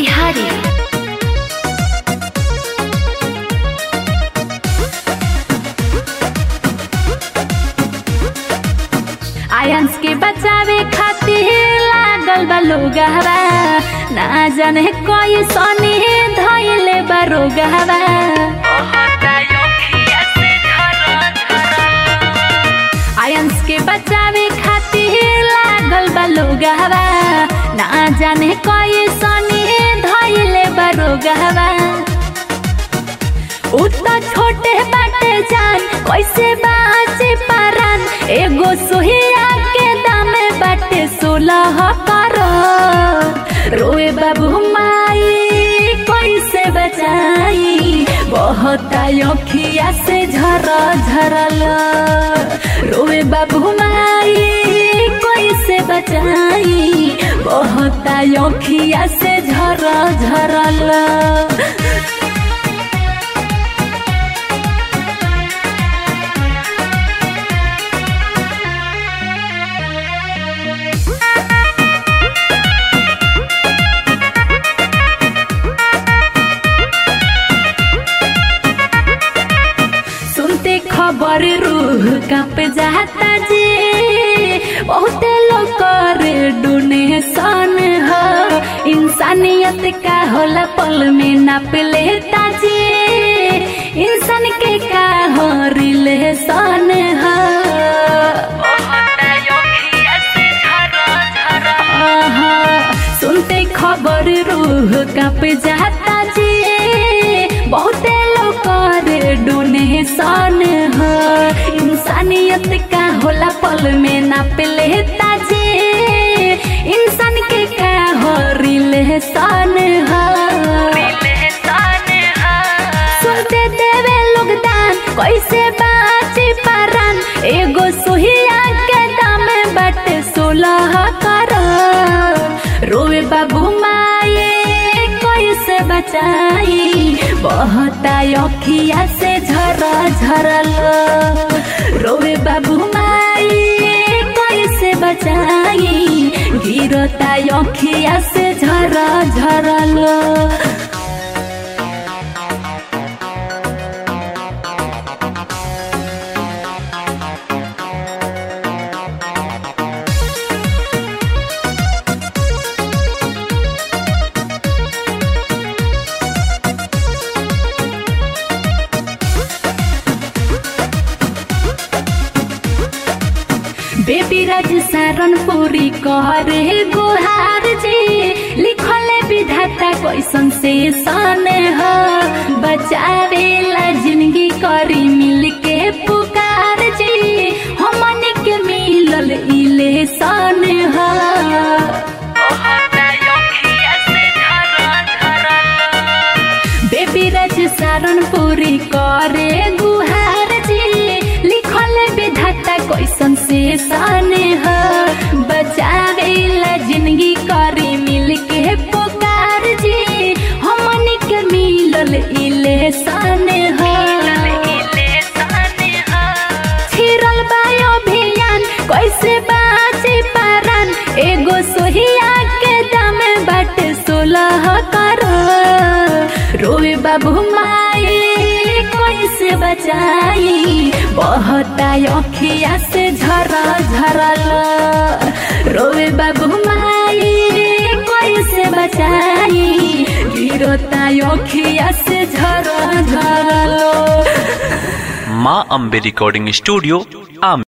मोतिहारी आयंस के बचावे खातिर लागल बा लोगहवा ना जाने कोई सनी धइले बा रोगहवा आयंस के बचावे खातिर लागल बा लोगहवा ना जाने कोई सनी धइले बा रोगहवा उतना छोटे बाटे जान कैसे बाचे पारान एगो सोहिया के दाम बाटे सोलह करोड़ रोए बाबू माई कैसे बचाई बहुत अखिया से झर झरल रोए बाबू माई कैसे बचाई बहुत अखिया से झर झरल सुनते खबर रूह कप जाता जे बहुते लोग करे डोनेशन ह इंसानियत का होला पल में नाप लेता जे इंसान के का हो रिलेशन ह आहा, सुनते खबर रूह कप जाता जे बहुते लोग करे डोनेशन ह इंसानियत का होला पल में नाप लेता जे इंसान के का हो रिलेशन ह सुनते देवे लोग दान कैसे बाची पारान एगो सुहिया के दाम बाटे सोलह करोड़ रोए बाबू माए कैसे बचाई बहुत अखिया से झर झरल रोए बाबू माई कैसे बचाई गिरता अखिया से झर झरल बेबी राज सारन पूरी करे गुहार जी लिखले विधाता कैसन से सन ह बचावे ला जिंदगी करी मिल के पुकार जी हमन के मिलल इले सन ह बेबी राज सारन पूरी करे गुहार जी लिखल विधाता कैसन से सन ह बचावे ला जिंदगी करी मिल के पुकार जी हमन के मिलल इले सन ह छिरल बायो अभियान कैसे बाचे पारान एगो सोहिया के दाम बाटे सोलह करोड़ रोए बाबू माए कैसे बचाई बहुत अखिया से झर झरल रोए बाबू माए कैसे बचाई गिरता अखिया से झर झरल माँ अम्बे रिकॉर्डिंग स्टूडियो आम